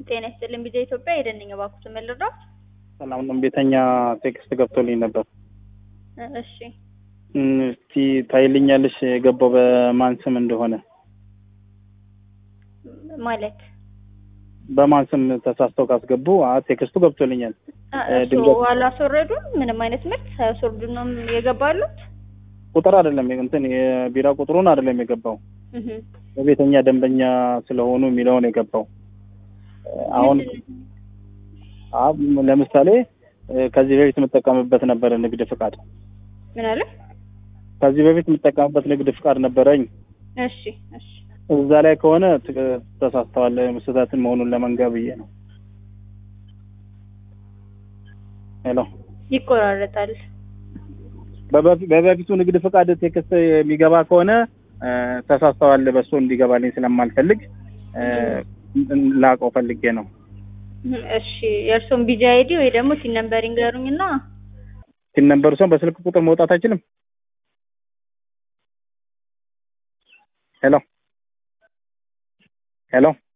ጤና ይስጥልኝ ቢዛ ኢትዮጵያ የደንኝ እባክዎትን መልረዳት። ሰላም ነው። ቤተኛ ቴክስት ገብቶልኝ ነበር። እሺ እም፣ እስቲ ታይልኛለሽ የገባው በማን ስም እንደሆነ ማለት በማን ስም ተሳስተው ካስገቡ አ ቴክስቱ ገብቶልኛል። አ- እ፣ እሱ ድንገት- አላስወረዱም። ምንም አይነት ምርት ሳያስወርዱ ነው የገባሉት። ቁጥር አይደለም እንትን የቢራ ቁጥሩን አይደለም የገባው እህ በቤተኛ ደንበኛ ስለሆኑ የሚለውን የገባው አሁን ምንድን- አ- ለምሳሌ እ፣ ከዚህ በፊት የምጠቀምበት ነበረ ንግድ ፍቃድ ምን አለ? ከዚህ በፊት የምጠቀምበት ንግድ ፍቃድ ነበረኝ። እሺ እሺ እዛ ላይ ከሆነ ት- ተሳስተዋል። ስህተትን መሆኑን ለመንገር ብዬ ነው። ሄሎ ይቆራረጣል። በበፊ- በበፊቱ ንግድ ፍቃድ ቴክስት የሚገባ ከሆነ እ፣ ተሳስተዋል በሱ እንዲገባልኝ ስለማልፈልግ እ፣ ላቀው ፈልጌ ነው። እህ፣ እሺ የእርሶን ቢጂ አይዲ ወይ ደግሞ ሲን ነምበር ይንገሩኝና ሲነበሩ ሰው በስልክ ቁጥር መውጣት አይችልም። ሄሎ ሄሎ